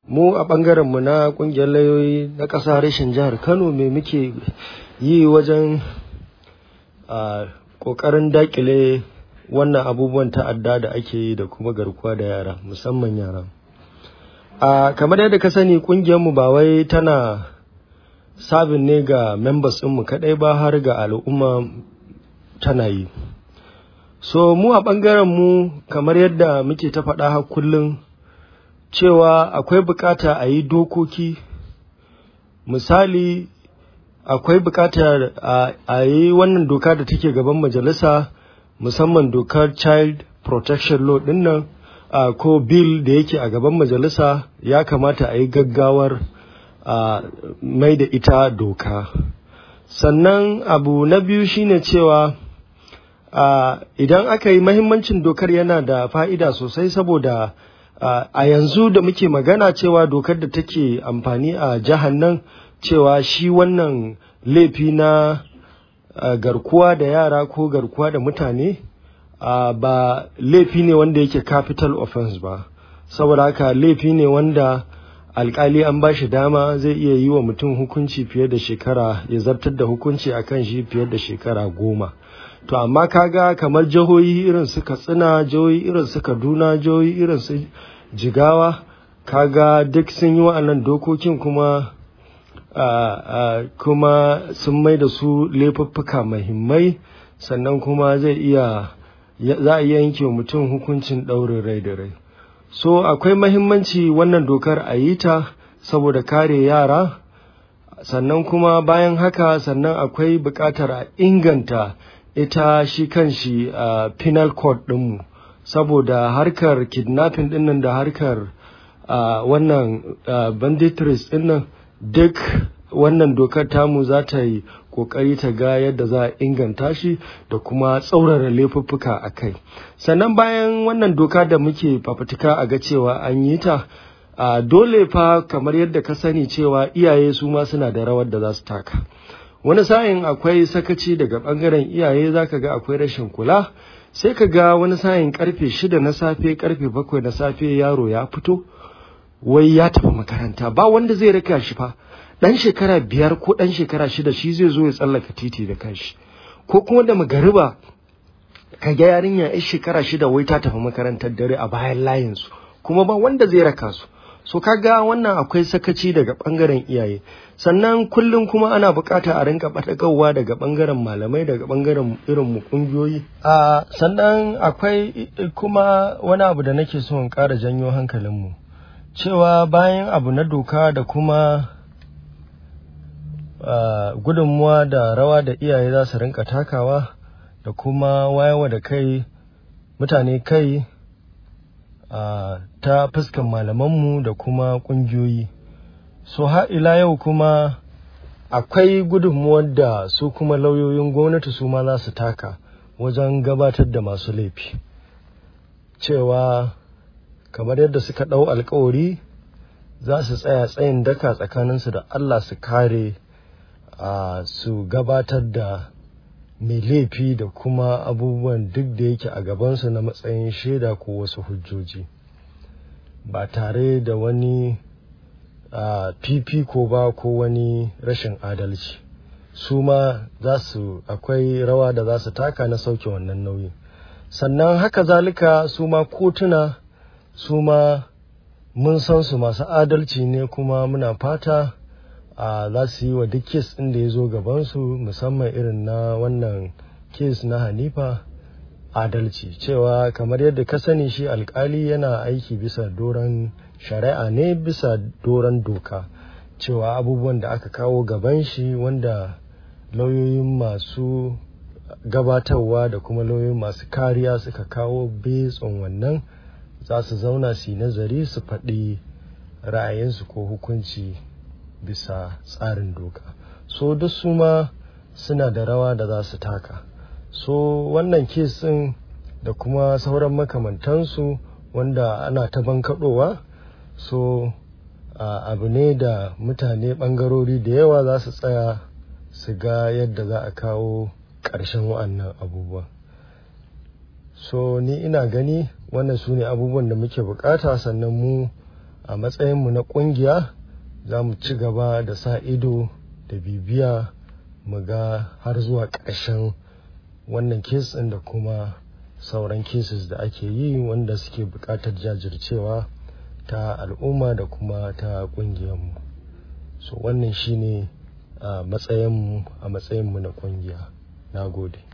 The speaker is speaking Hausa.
mu a ɓangarenmu na ƙungiyar lauyoyi na ƙasa reshen jihar kano me muke yi wajen a ƙoƙarin daƙile wannan abubuwan ta'adda da ake yi da kuma garkuwa da yara musamman yara a kamar yadda ka sani ƙungiyarmu ba wai tana sabin ne ga members ɗinmu kaɗai ba har ga al'umma tana yi so mu a ɓangaren mu kamar yadda muke ta faɗa har kullum cewa akwai bukata a yi dokoki misali akwai bukatar a yi wannan doka da take gaban majalisa musamman dokar child protection law din nan ko bill da yake a gaban majalisa ya kamata a yi gaggawar mai da ita doka sannan abu na biyu shine cewa idan aka yi mahimmancin dokar yana da fa'ida sosai saboda a yanzu da muke magana cewa dokar da take amfani a jihar nan cewa shi wannan laifi na garkuwa da yara ko garkuwa da mutane ba laifi ne wanda yake capital offense ba saboda haka laifi ne wanda alkali an ba shi dama zai iya yi wa mutum hukunci fiye da shekara ya zartar da hukunci akan shi fiye da shekara goma to amma kaga kamar jihohi irin su katsina jihohi irin su kaduna jihohi irin su jigawa kaga duk sun yi wa'annan dokokin kuma kuma sun mai da su laifuffuka mahimmai sannan kuma zai iya za a iya yanke wa mutum hukuncin ɗaurin rai da rai so akwai mahimmanci wannan dokar a yi ta saboda kare yara sannan kuma bayan haka sannan akwai buƙatar a inganta ita shi kan shi a penal code ɗinmu saboda harkar kidnapping ɗinnan da harkar wannan banditries ɗinnan duk wannan dokar tamu za ta yi kokari ta ga yadda za a inganta shi da kuma tsaurara laifuffuka a kai sannan bayan wannan doka da muke fafutuka a ga cewa an yi ta a dole fa kamar yadda ka sani cewa iyaye su ma suna da rawar da za su taka wani sa'in akwai sakaci daga bangaren iyaye zaka ga akwai rashin kula sai ka ga wani sa'in karfe shida na safe karfe bakwai na safe yaro ya fito wai ya tafi makaranta ba wanda zai raka shi fa ɗan shekara biyar ko ɗan shekara shida shi zai zo ya tsallaka titi da kanshi ko kuma da magariba ka ga yarinya yan shekara shida wai ta tafi makarantar dare a bayan layinsu kuma ba wanda zai raka su so kaga wannan akwai sakaci daga bangaren iyaye sannan kullum kuma ana bukata a rinka ɓatakarwa daga bangaren malamai daga bangaren irin mu kungiyoyi a sannan akwai kuma wani abu da nake so in ƙara janyo hankalinmu cewa bayan abu na doka da kuma Uh, gudunmuwa da rawa da iyaye za su rinka takawa da kuma wayawa da kai mutane kai uh, ta fuskan malamanmu da kuma ƙungiyoyi so ha ila yau kuma akwai gudunmuwar da su kuma lauyoyin gwamnati su ma za su taka wajen gabatar da masu laifi cewa kamar yadda suka ɗau alkawari za su tsaya tsayin daka tsakaninsu da Allah su kare a uh, su gabatar da mai laifi da kuma abubuwan duk da yake a gabansu na matsayin shaida ko wasu hujjoji ba tare da wani uh, fifiko ba ko wani rashin adalci su ma za su akwai rawa da za su taka na sauke wannan nauyi sannan haka zalika su ma kotuna su ma mun san su masu adalci ne kuma muna fata a za su yi wa duk kes ɗin da ya zo gabansu musamman irin na wannan kes na hanifa adalci cewa kamar yadda ka sani shi alkali yana aiki bisa doron shari'a ne bisa doron doka cewa abubuwan da aka kawo gaban shi wanda lauyoyin masu gabatarwa da kuma lauyoyin masu kariya suka kawo betson wannan za su zauna su yi nazari su faɗi ra'ayinsu ko hukunci bisa tsarin doka so duk su ma suna da rawa da za su taka so wannan kesin da kuma sauran makamantansu wanda ana ta bankaɗowa so abu ne da mutane ɓangarori da yawa za su tsaya su ga yadda za a kawo ƙarshen wa'annan abubuwa so ni ina gani wannan su ne abubuwan da muke bukata sannan mu a matsayinmu na ƙungiya za mu ci gaba da sa ido da bibiya mu ga har zuwa ƙarshen wannan kes ɗin da kuma sauran cases da ake yi wanda suke buƙatar jajircewa ta al'umma da kuma ta ƙungiyarmu so wannan shine a matsayinmu a matsayinmu na ƙungiya na gode